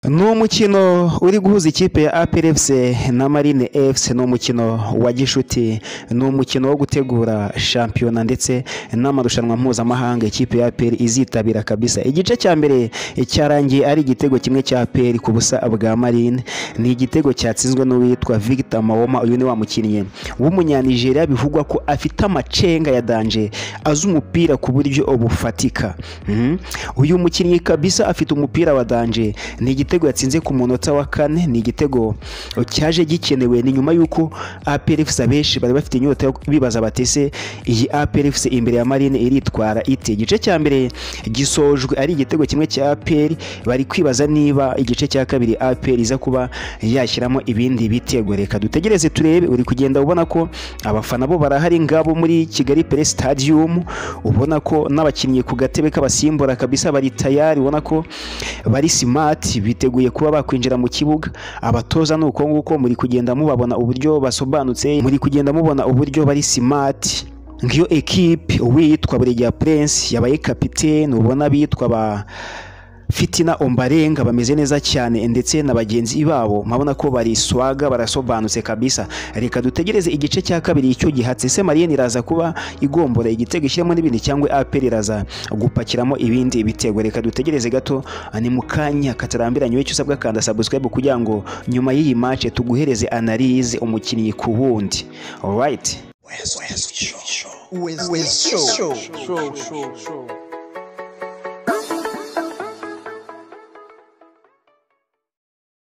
ni umukino uri guhuza ikipe ya aperi efuse na marine efuse ni umukino wa gishuti ni umukino wo gutegura shampiyona ndetse n'amarushanwa mpuzamahanga ikipe ya aperi izitabira kabisa igice cya mbere cyarangiye ari igitego kimwe cya aperi ku busa bwa marine ni igitego cyatsinzwe n'uwitwa Victor Mawoma uyu ni wa mukinnyi w'umunyanigeriya bivugwa ko afite amacenga ya danje azi umupira ku buryo bufatika Mhm. uyu mukinnyi kabisa afite umupira wa danje ni igitego yatsinze ku munota wa kane ni igitego cyaje gikenewe ni nyuma y'uko APR FC abenshi bari bafite inyota yo bibaza bati se iyi APR FC imbere ya Marine iritwara ite igice cya mbere gisojwe ari igitego kimwe cya APR bari kwibaza niba igice cya kabiri APR iza kuba yashyiramo ibindi bitego reka dutegereze turebe uri kugenda ubona ko abafana bo barahari ngabo muri Kigali Play Stadium ubona ko n'abakinnyi ku gatebe k'abasimbura kabisa bari tayari ubona ko bari simati biteguye kuba bakwinjira mu kibuga abatoza ni uko nguko muri kugenda mubabona uburyo basobanutse muri kugenda mubona uburyo bari simati nk'iyo ekipe uwitwa Buregeya Prince yabaye kapitene ubona bitwa ba fitina ombarenga bameze neza cyane ndetse na bagenzi babo mabona ko bari swaga barasobanutse kabisa reka dutegereze igice cya kabiri icyo gihatse se mariyeni iraza kuba igombora igitego ishyiramo n'ibindi cyangwa aperi iraza gupakiramo ibindi bitego reka dutegereze gato ni mu kanya katarambiranye wicyo usabwa kanda subscribe kugira ngo nyuma y'iyi match tuguhereze analize umukinnyi ku wundi alright West Show. West Show. Show. Show. Show. Show.